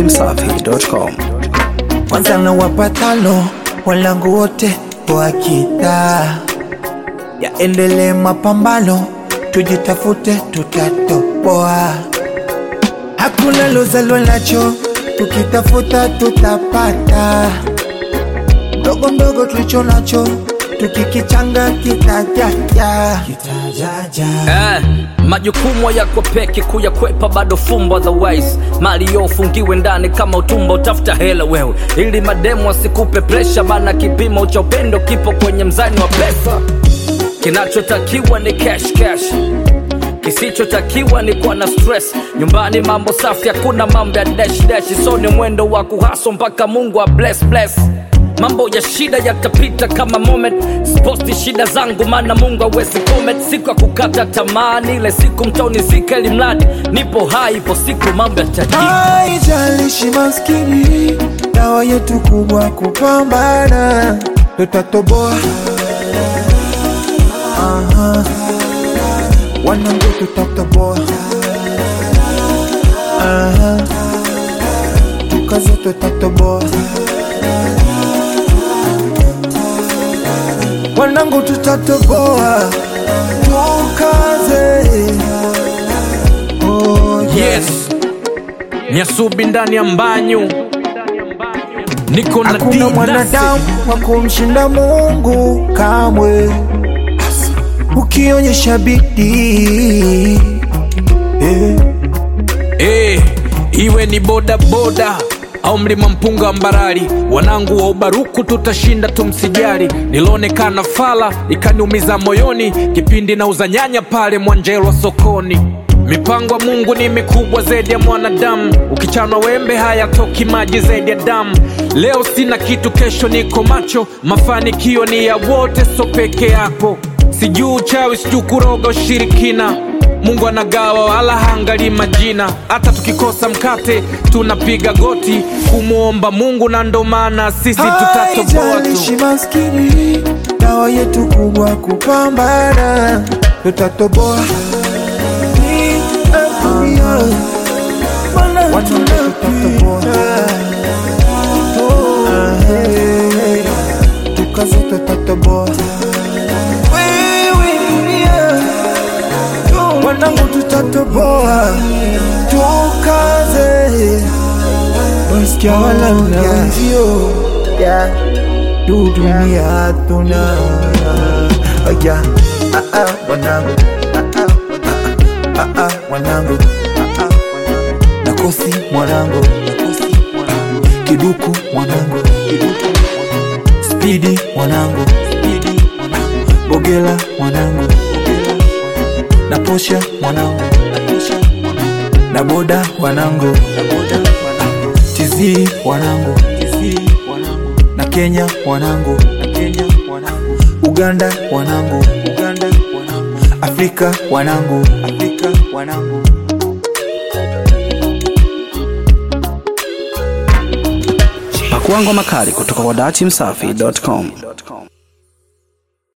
datimsafi.com. kwanza na wapatalo walangu wote wakita yaendelee mapambano tujitafute tutatoboa hakuna lozalwa nacho tukitafuta tutapata ndogo ndogo tulicho nacho tukikichanga kitajaja kitajaja Eh, majukumu yako peke kuyakwepa bado fumbo otherwise mali yo ufungiwe ndani kama utumbo utafuta hela wewe ili mademu asikupe presha bana kipimo cha upendo kipo kwenye mzani wa pesa kinachotakiwa ni cash cash kisichotakiwa ni kuwa na stress nyumbani mambo safi hakuna mambo ya dash dash so ni mwendo wa kuhaso mpaka mungu wa bless bless mambo ya shida yatapita kama moment sposti shida zangu maana mungu awezi comment siku ya kukata tamani ile siku mtoni zika ili mradi nipo hai ipo siku mambo yatajika haijalishi maskini dawa yetu kubwa kupambana tutatoboa Aha. wanangu tutatoboa Aha. tukaze tutatoboa wanangu tutatoboa tukaze oh, yeah. yes nyasubi ndani ya mbanyu niko na hakuna D-Dasi. mwanadamu wa kumshinda mungu kamwe ukionyesha bidii eh. Eh, iwe ni boda boda au mlima mpunga wa mbarali wanangu wa ubaruku tutashinda tumsijali nilionekana fala ikaniumiza moyoni kipindi na uzanyanya pale mwanjelwa sokoni mipango ya mungu ni mikubwa zaidi ya mwanadamu ukichanwa wembe hayatoki maji zaidi ya damu leo sina kitu kesho niko macho mafanikio ni ya wote so peke yako sijuu uchawi sijuu kuroga ushirikina mungu anagawa wala haangalii majina hata tukikosa mkate tunapiga goti kumwomba mungu na ndo maana sisi tutatoboa haijalishi tu maskini dawa yetu kubwa kupambana tutatoboa Watu tutatoboa tukaze tutatoboa wanangu tutatoboa tukaze wasikia wala na wenzio tu dunia tuna aya ah ah wanangu ah ah ah wanangu nakosi mwanangu kiduku mwanangu spidi mwanangu bogela mwanangu na posha mwanangu na boda wanangu tizii wanangu na kenya wanangu uganda wanangu afrika wanangu Pakua ngoma kali kutoka kwa datimsafi.com.